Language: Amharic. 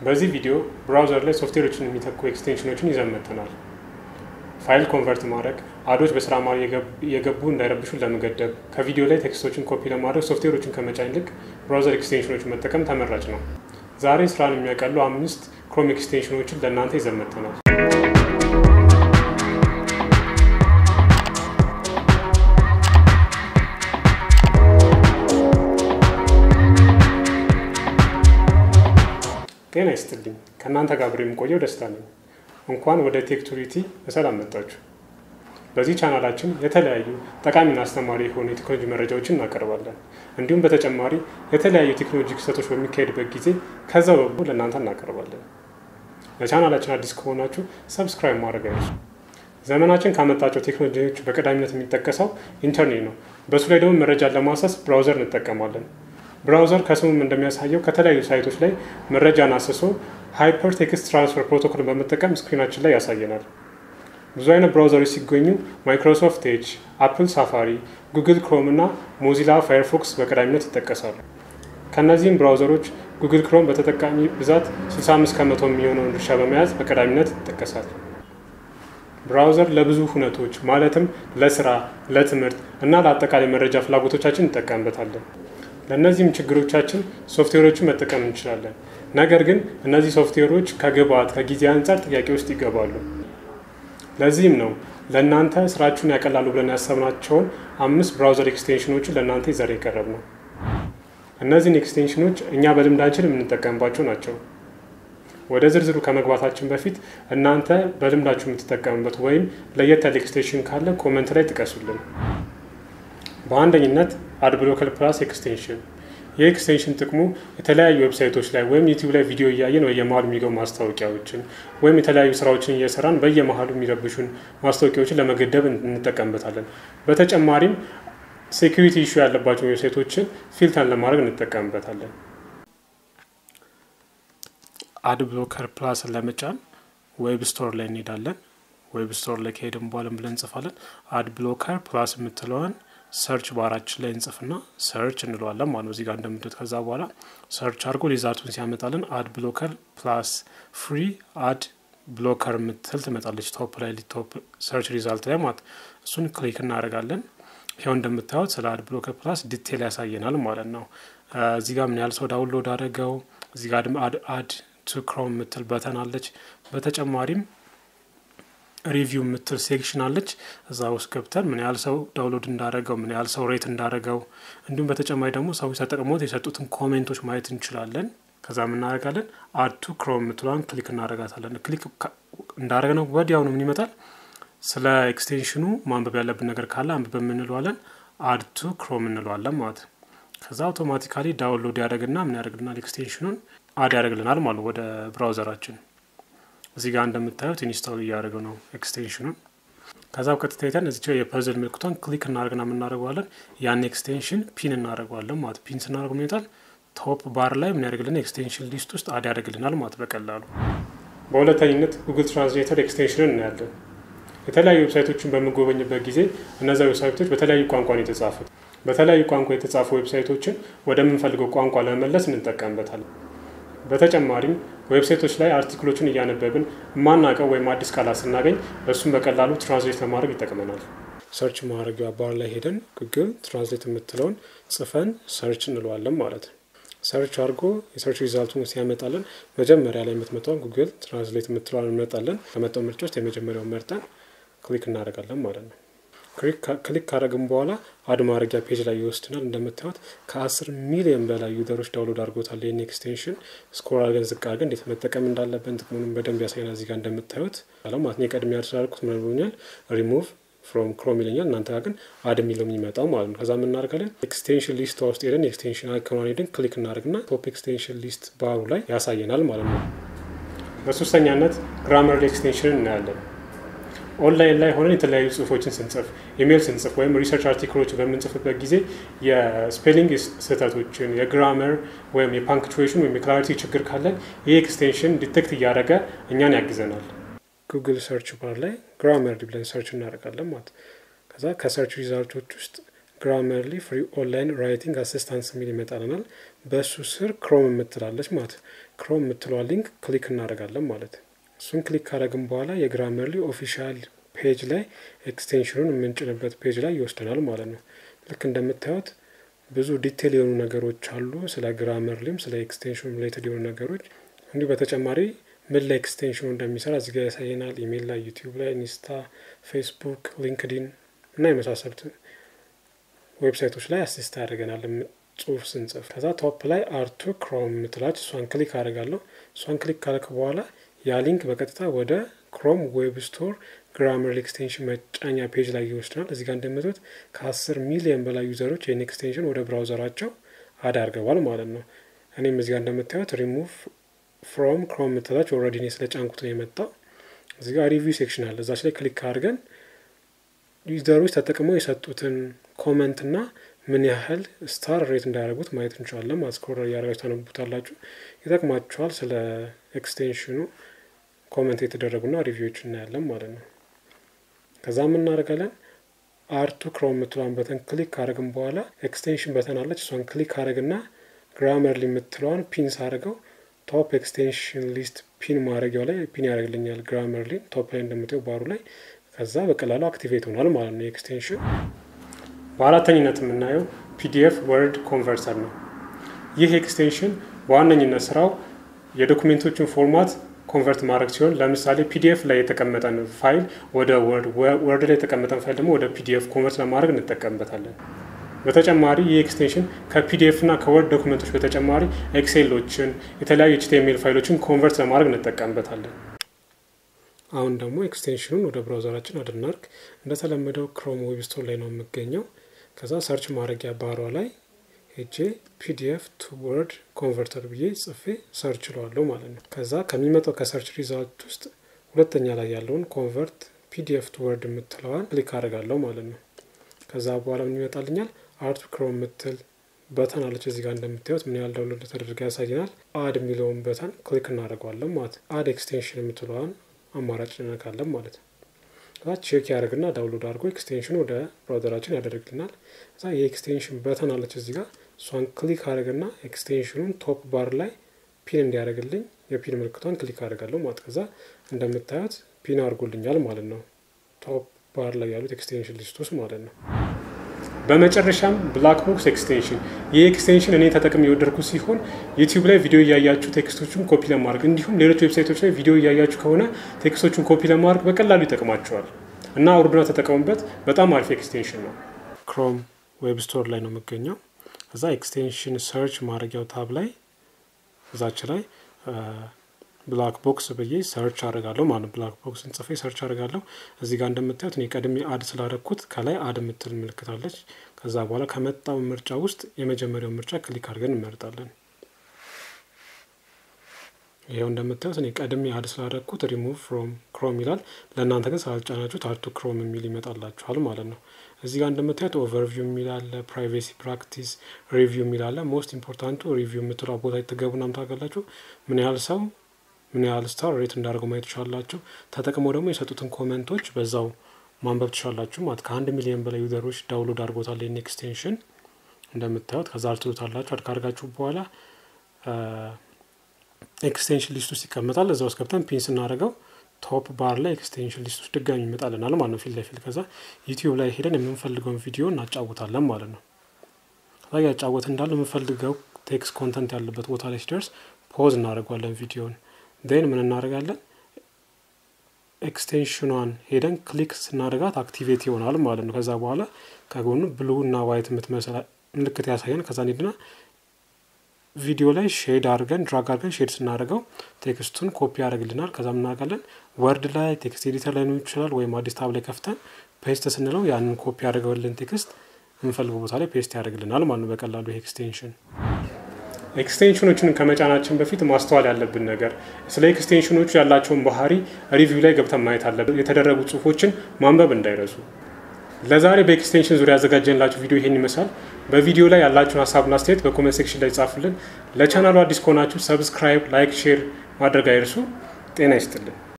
በዚህ ቪዲዮ ብራውዘር ላይ ሶፍትዌሮችን የሚተኩ ኤክስቴንሽኖችን ይዘን መጥተናል። ፋይል ኮንቨርት ማድረግ፣ አዶች በስራ ማር የገቡ እንዳይረብሹን ለመገደብ፣ ከቪዲዮ ላይ ቴክስቶችን ኮፒ ለማድረግ ሶፍትዌሮችን ከመጫን ይልቅ ብራውዘር ኤክስቴንሽኖችን መጠቀም ተመራጭ ነው። ዛሬ ስራን የሚያቀሉ አምስት ክሮም ኤክስቴንሽኖችን ለእናንተ ይዘን መጥተናል። ጤና ይስጥልኝ። ከእናንተ ጋር አብሬ የምቆየው ደስታ ነኝ። እንኳን ወደ ቴክቱሪቲ በሰላም መጣችሁ። በዚህ ቻናላችን የተለያዩ ጠቃሚና አስተማሪ የሆኑ የቴክኖሎጂ መረጃዎችን እናቀርባለን። እንዲሁም በተጨማሪ የተለያዩ ቴክኖሎጂ ክስተቶች በሚካሄድበት ጊዜ ከዛው በጎ ለእናንተ እናቀርባለን። ለቻናላችን አዲስ ከሆናችሁ ሰብስክራይብ ማድረግ አይርሱ። ዘመናችን ካመጣቸው ቴክኖሎጂዎች በቀዳሚነት የሚጠቀሰው ኢንተርኔት ነው። በእሱ ላይ ደግሞ መረጃን ለማሰስ ብራውዘር እንጠቀማለን። ብራውዘር ከስሙም እንደሚያሳየው ከተለያዩ ሳይቶች ላይ መረጃን አስሶ ሃይፐር ቴክስት ትራንስፈር ፕሮቶኮልን በመጠቀም ስክሪናችን ላይ ያሳየናል። ብዙ አይነት ብራውዘሮች ሲገኙ ማይክሮሶፍት ኤጅ፣ አፕል ሳፋሪ፣ ጉግል ክሮም እና ሞዚላ ፋየርፎክስ በቀዳሚነት ይጠቀሳሉ። ከእነዚህም ብራውዘሮች ጉግል ክሮም በተጠቃሚ ብዛት 65 ከመቶ የሚሆነውን ድርሻ በመያዝ በቀዳሚነት ይጠቀሳል። ብራውዘር ለብዙ ሁነቶች ማለትም ለስራ፣ ለትምህርት እና ለአጠቃላይ መረጃ ፍላጎቶቻችን እንጠቀምበታለን። ለእነዚህም ችግሮቻችን ሶፍትዌሮችን መጠቀም እንችላለን። ነገር ግን እነዚህ ሶፍትዌሮች ከግብአት ከጊዜ አንጻር ጥያቄ ውስጥ ይገባሉ። ለዚህም ነው ለእናንተ ስራችሁን ያቀላሉ ብለን ያሰብናቸውን አምስት ብራውዘር ኤክስቴንሽኖችን ለእናንተ ይዘር የቀረብ ነው። እነዚህን ኤክስቴንሽኖች እኛ በልምዳችን የምንጠቀምባቸው ናቸው። ወደ ዝርዝሩ ከመግባታችን በፊት እናንተ በልምዳችሁ የምትጠቀሙበት ወይም ለየት ያለ ኤክስቴንሽን ካለ ኮመንት ላይ ጥቀሱልን። በአንደኝነት አድብሎከር ፕላስ ኤክስቴንሽን። ይህ ኤክስቴንሽን ጥቅሙ የተለያዩ ዌብሳይቶች ላይ ወይም ዩቲዩብ ላይ ቪዲዮ እያየን በየመሀሉ የሚገቡ ማስታወቂያዎችን ወይም የተለያዩ ስራዎችን እየሰራን በየመሀሉ የሚረብሹን ማስታወቂያዎችን ለመገደብ እንጠቀምበታለን። በተጨማሪም ሴኩሪቲ ኢሹ ያለባቸው ዌብሳይቶችን ፊልተርን ለማድረግ እንጠቀምበታለን። አድብሎከር ፕላስን ለመጫን ዌብ ስቶር ላይ እንሄዳለን። ዌብ ስቶር ላይ ከሄድን በኋላ ብለን እንጽፋለን አድ ብሎከር ፕላስ የምትለዋን ሰርች ባራችን ላይ እንጽፍና ሰርች እንለዋለን ማለት ነው። እዚህ ጋር እንደምትት ከዛ በኋላ ሰርች አድርጎ ሪዛልቱን ሲያመጣልን አድ ብሎከር ፕላስ ፍሪ አድ ብሎከር የምትል ትመጣለች ቶፕ ላይ ቶፕ ሰርች ሪዛልት ላይ ማለት እሱን ክሊክ እናደርጋለን። ይኸው እንደምታዩት ስለ አድ ብሎከር ፕላስ ዲቴል ያሳየናል ማለት ነው። እዚህ ጋር ምን ያህል ሰው ዳውንሎድ አደረገው፣ እዚህ ጋር ደግሞ አድ አድ ቱ ክሮም የምትል በተን አለች። በተጨማሪም ሪቪው የምትል ሴክሽን አለች። እዛ ውስጥ ገብተን ምን ያህል ሰው ዳውንሎድ እንዳደረገው ምን ያህል ሰው ሬት እንዳደረገው እንዲሁም በተጨማሪ ደግሞ ሰዎች ተጠቅሞት የሰጡትን ኮሜንቶች ማየት እንችላለን። ከዛ የምናደርጋለን አድ ቱ ክሮም የምትለዋን ክሊክ እናደርጋታለን። ክሊክ እንዳደረግነው ወዲያውኑ ምን ይመጣል? ስለ ኤክስቴንሽኑ ማንበብ ያለብን ነገር ካለ አንብበ የምንለዋለን አድ ቱ ክሮም እንለዋለን ማለት ነው። ከዛ አውቶማቲካሊ ዳውንሎድ ያደረግና ምን ያደርግልናል? ኤክስቴንሽኑን አድ ያደርግልናል ማለት ወደ ብራውዘራችን እዚህ ጋር እንደምታዩት ኢንስታል እያደረገው ነው ኤክስቴንሽኑን። ከዛ ቀጥታ ሄደን እዚች የፐዝል ምልክቷን ክሊክ እናደርግና የምናደርገዋለን ያን ኤክስቴንሽን ፒን እናደርገዋለን ማለት ፒን ስናደርገው ይመጣል ቶፕ ባር ላይ ምን ያደርግልን ኤክስቴንሽን ሊስት ውስጥ አድ ያደርግልናል ማለት በቀላሉ። በሁለተኝነት ጉግል ትራንስሌተር ኤክስቴንሽንን እናያለን። የተለያዩ ዌብሳይቶችን በምንጎበኝበት ጊዜ እነዚያ ዌብሳይቶች በተለያዩ ቋንቋ ነው የተጻፉት። በተለያዩ ቋንቋ የተጻፉ ዌብሳይቶችን ወደምንፈልገው ቋንቋ ለመመለስ እንጠቀምበታለን። በተጨማሪም ዌብሳይቶች ላይ አርቲክሎችን እያነበብን የማናውቀው ወይም አዲስ ቃላት ስናገኝ እሱን በቀላሉ ትራንስሌት ለማድረግ ይጠቅመናል። ሰርች ማድረጊያ ባር ላይ ሄደን ጉግል ትራንስሌት የምትለውን ጽፈን ሰርች እንለዋለን ማለት ነው። ሰርች አድርጎ የሰርች ሪዛልቱን ሲያመጣለን መጀመሪያ ላይ የምትመጣውን ጉግል ትራንስሌት የምትለዋን እንመጣለን። ከመጣው ምርጫ ውስጥ የመጀመሪያውን መርጠን ክሊክ እናደርጋለን ማለት ነው። ክሊክ ካደረግን በኋላ አድ ማድረጊያ ፔጅ ላይ ይወስድናል። እንደምታዩት ከአስር ሚሊዮን በላይ ዩዘሮች ዳውንሎድ አድርጎታል። ይህን ኤክስቴንሽን ስኮር አድርገን ዝቅ አድርገን እንዴት መጠቀም እንዳለብን ጥቅሙንም በደንብ ያሳየናል። እዚህ ጋር እንደምታዩት ማለት ነው። የቀድሞ ያደርጉት ምን ብሎኛል? ሪሙቭ ፍሮም ክሮም ይለኛል። እናንተ ጋር ግን አድ የሚለው የሚመጣው ማለት ነው። ከዛ የምናደርጋለን ኤክስቴንሽን ሊስት ውስጥ ሄደን ኤክስቴንሽን አይኮኗን ሄደን ክሊክ እናደርግና ቶፕ ኤክስቴንሽን ሊስት ባሩ ላይ ያሳየናል ማለት ነው። በሶስተኛነት ግራመርሊ ኤክስቴንሽንን እናያለን። ኦንላይን ላይ ሆነን የተለያዩ ጽሁፎችን ስንጽፍ ኢሜይል ስንጽፍ ወይም ሪሰርች አርቲክሎችን በምንጽፍበት ጊዜ የስፔሊንግ ስህተቶችን የግራመር ወይም የፓንክቹዌሽን ወይም የክላሪቲ ችግር ካለን ይህ ኤክስቴንሽን ዲቴክት እያደረገ እኛን ያግዘናል። ጉግል ሰርች ባር ላይ ግራመርሊ ብለን ሰርች እናደርጋለን ማለት ከዛ ከሰርች ሪዛልቶች ውስጥ ግራመርሊ ፍሪ ኦንላይን ራይቲንግ አሲስታንስ የሚል ይመጣልናል። በእሱ ስር ክሮም የምትላለች ማለት ክሮም የምትለዋ ሊንክ ክሊክ እናደርጋለን ማለት ነው። እሱን ክሊክ ካደረግን በኋላ የግራመርሊ ኦፊሻል ፔጅ ላይ ኤክስቴንሽኑን የምንጭንበት ፔጅ ላይ ይወስደናል ማለት ነው። ልክ እንደምታዩት ብዙ ዲቴል የሆኑ ነገሮች አሉ። ስለ ግራመርሊም ስለ ኤክስቴንሽኑ ሪሌትድ የሆኑ ነገሮች እንዲሁ በተጨማሪ ምን ላይ ኤክስቴንሽኑ እንደሚሰራ እዚጋ ያሳየናል። ኢሜይል ላይ፣ ዩቲዩብ ላይ፣ ኢንስታ፣ ፌስቡክ፣ ሊንክዲን እና የመሳሰሉት ዌብሳይቶች ላይ አሲስት ያደርገናል ጽሁፍ ስንጽፍ። ከዛ ቶፕ ላይ አርቱ ክሮም የምትላች እሷን ክሊክ አደርጋለሁ። እሷን ክሊክ ካለክ በኋላ ያ ሊንክ በቀጥታ ወደ ክሮም ዌብ ስቶር ግራመርሊ ኤክስቴንሽን መጫኛ ፔጅ ላይ ይወስድናል። እዚህ ጋር እንደምትት ከአስር ሚሊዮን በላይ ዩዘሮች ይህን ኤክስቴንሽን ወደ ብራውዘራቸው አድ አድርገዋል ማለት ነው። እኔም እዚህ ጋር እንደምታዩት ሪሙቭ ፍሮም ክሮም የምትላች ኦልሬዲ እኔ ስለ ጫንኩት ነው የመጣው። እዚህ ጋር ሪቪው ሴክሽን አለ። እዛች ላይ ክሊክ አድርገን ዩዘሮች ተጠቅመው የሰጡትን ኮመንት እና ምን ያህል ስታር ሬት እንዳያደርጉት ማየት እንችላለን። ማስኮረ እያደረጋችሁ ታነቡታላችሁ። ይጠቅማችኋል። ስለ ኤክስቴንሽኑ ኮመንት የተደረጉና ሪቪዎች እናያለን ማለት ነው። ከዛ ምን እናደርጋለን? አርቱ ክሮም የምትለዋን በተን ክሊክ ካደረግን በኋላ ኤክስቴንሽን በተን አለች። እሷን ክሊክ ካደረግና ግራመርሊ የምትለዋን ፒን ሳደርገው ቶፕ ኤክስቴንሽን ሊስት ፒን ማድረጊያው ላይ ፒን ያደርግልኛል። ግራመርሊ ቶፕ ላይ እንደምታየው ባሩ ላይ ከዛ በቀላሉ አክቲቬት ሆኗል ማለት ነው ኤክስቴንሽን። በአራተኝነት የምናየው ፒዲኤፍ ወርድ ኮንቨርተር ነው። ይህ ኤክስቴንሽን በዋነኝነት ስራው የዶኩሜንቶችን ፎርማት ኮንቨርት ማድረግ ሲሆን ለምሳሌ ፒዲኤፍ ላይ የተቀመጠን ፋይል ወደ ወርድ፣ ወርድ ላይ የተቀመጠን ፋይል ደግሞ ወደ ፒዲኤፍ ኮንቨርት ለማድረግ እንጠቀምበታለን። በተጨማሪ ይህ ኤክስቴንሽን ከፒዲኤፍ እና ከወርድ ዶክመንቶች በተጨማሪ ኤክሴሎችን፣ የተለያዩ ኤችቲኤምኤል ፋይሎችን ኮንቨርት ለማድረግ እንጠቀምበታለን። አሁን ደግሞ ኤክስቴንሽኑን ወደ ብራውዘራችን አድናርግ። እንደተለመደው ክሮም ዌብ ስቶር ላይ ነው የምገኘው። ከዛ ሰርች ማድረጊያ ባሯ ላይ ሄጄ ፒዲኤፍ ቱ ወርድ ኮንቨርተር ብዬ ጽፌ ሰርች ለዋለሁ ማለት ነው። ከዛ ከሚመጣው ከሰርች ሪዛልት ውስጥ ሁለተኛ ላይ ያለውን ኮንቨርት ፒዲኤፍ ቱ ወርድ የምትለዋን ክሊክ አድርጋለሁ ማለት ነው። ከዛ በኋላ ምን ይመጣልኛል? አርቱ ክሮም የምትል በተን አለች እዚህ ጋር እንደምታዩት ምን ያህል ዳውንሎድ ተደርጋ ያሳየናል። አድ የሚለውን በተን ክሊክ እናደርገዋለን ማለት አድ ኤክስቴንሽን የምትለዋን አማራጭ እንነካለን ማለት ነው። ከዛ ቼክ ያደርግና ዳውንሎድ አድርጎ ኤክስቴንሽን ወደ ብራውዘራችን ያደርግልናል። ከዛ የኤክስቴንሽን በተን አለች እዚህ ጋር እሷን ክሊክ አድርግና ኤክስቴንሽኑን ቶፕ ባር ላይ ፒን እንዲያደርግልኝ የፒን ምልክቷን ክሊክ አድርጋለሁ ማለት ከዛ እንደምታዩት ፒን አድርጎልኛል ማለት ነው። ቶፕ ባር ላይ ያሉት ኤክስቴንሽን ሊስት ውስጥ ማለት ነው። በመጨረሻም ብላክ ቦክስ ኤክስቴንሽን ይህ ኤክስቴንሽን እኔ ተጠቅም የወደድኩ ሲሆን ዩቲዩብ ላይ ቪዲዮ እያያችሁ ቴክስቶቹን ኮፒ ለማድረግ እንዲሁም ሌሎች ዌብሳይቶች ላይ ቪዲዮ እያያችሁ ከሆነ ቴክስቶቹን ኮፒ ለማድረግ በቀላሉ ይጠቅማቸዋል እና አውርዱና ተጠቀሙበት። በጣም አሪፍ ኤክስቴንሽን ነው። ክሮም ዌብ ስቶር ላይ ነው የምገኘው። እዛ ኤክስቴንሽን ሰርች ማድረጊያው ታብ ላይ እዛች ላይ ብላክ ቦክስ ብዬ ሰርች አድርጋለሁ ማለት ብላክ ቦክስን ጽፌ ሰርች አድርጋለሁ። እዚህ ጋር እንደምታዩት እኔ ቀድሜ አድ ስላደረግኩት ከላይ አድ የምትል ምልክታለች። ከዛ በኋላ ከመጣው ምርጫ ውስጥ የመጀመሪያው ምርጫ ክሊክ አድርገን እንመርጣለን። ይኸው እንደምታዩት እኔ ቀድሜ አድ ስላደረግኩት ሪሙቭ ፍሮም ክሮም ይላል። ለእናንተ ግን ስላልጫናችሁት አርቱ ክሮም የሚል ይመጣላችኋል ማለት ነው። እዚህ ጋር እንደምታዩት ኦቨርቪው የሚል አለ፣ ፕራይቬሲ ፕራክቲስ፣ ሪቪው የሚል አለ። ሞስት ኢምፖርታንቱ ሪቪው የምትለው ቦታ የተገቡና ምታገላችሁ ምን ያህል ሰው ምን ያህል ስታር ሬት እንዳደርገው ማየት ትችላላችሁ። ተጠቅመው ደግሞ የሰጡትን ኮመንቶች በዛው ማንበብ ትችላላችሁ ማለት ከአንድ ሚሊዮን በላይ ዩዘሮች ዳውንሎድ አድርጎታል ይህን ኤክስቴንሽን እንደምታዩት። ከዛ አልትሉታላችሁ አድ ካርጋችሁ በኋላ ኤክስቴንሽን ሊስት ውስጥ ይቀመጣል። እዛ ውስጥ ገብተን ፒን ስናደርገው ቶፕ ባር ላይ ኤክስቴንሽን ሊስት ውስጥ ድጋሚ ይመጣልናል ማለት ነው ፊት ለፊት። ከዛ ዩቲዩብ ላይ ሄደን የምንፈልገውን ቪዲዮ እናጫውታለን ማለት ነው። ከዛ ያጫወት እንዳለ የምንፈልገው ቴክስት ኮንተንት ያለበት ቦታ ላይ ሲደርስ ፖዝ እናደርገዋለን ቪዲዮን ዜን ምን እናደርጋለን? ኤክስቴንሽኗን ሄደን ክሊክ ስናደርጋት አክቲቬት ይሆናል ማለት ነው። ከዛ በኋላ ከጎኑ ብሉ እና ዋይት የምትመስል ምልክት ያሳየን። ከዛ ሄድና ቪዲዮ ላይ ሼድ አድርገን ድራግ አድርገን ሼድ ስናደርገው ቴክስቱን ኮፒ ያደርግልናል። ከዛ ምናደርጋለን ወርድ ላይ ቴክስት ኤዲተር ላይ ነው ይችላል፣ ወይም አዲስ ታብ ላይ ከፍተን ፔስት ስንለው ያንን ኮፒ ያደርገውልን ቴክስት የምንፈልገው ቦታ ላይ ፔስት ያደርግልናል ማለት ነው በቀላሉ ይሄ ኤክስቴንሽን ኤክስቴንሽኖችን ከመጫናችን በፊት ማስተዋል ያለብን ነገር ስለ ኤክስቴንሽኖቹ ያላቸውን ባህሪ ሪቪው ላይ ገብተን ማየት አለብን። የተደረጉ ጽሁፎችን ማንበብ እንዳይረሱ። ለዛሬ በኤክስቴንሽን ዙሪያ ያዘጋጀንላችሁ ቪዲዮ ይሄን ይመስላል። በቪዲዮ ላይ ያላችሁን ሀሳብና አስተያየት በኮሜንት ሴክሽን ላይ ጻፉልን። ለቻናሉ አዲስ ከሆናችሁ ሰብስክራይብ፣ ላይክ፣ ሼር ማድረግ አይርሱ። ጤና ይስጥልን።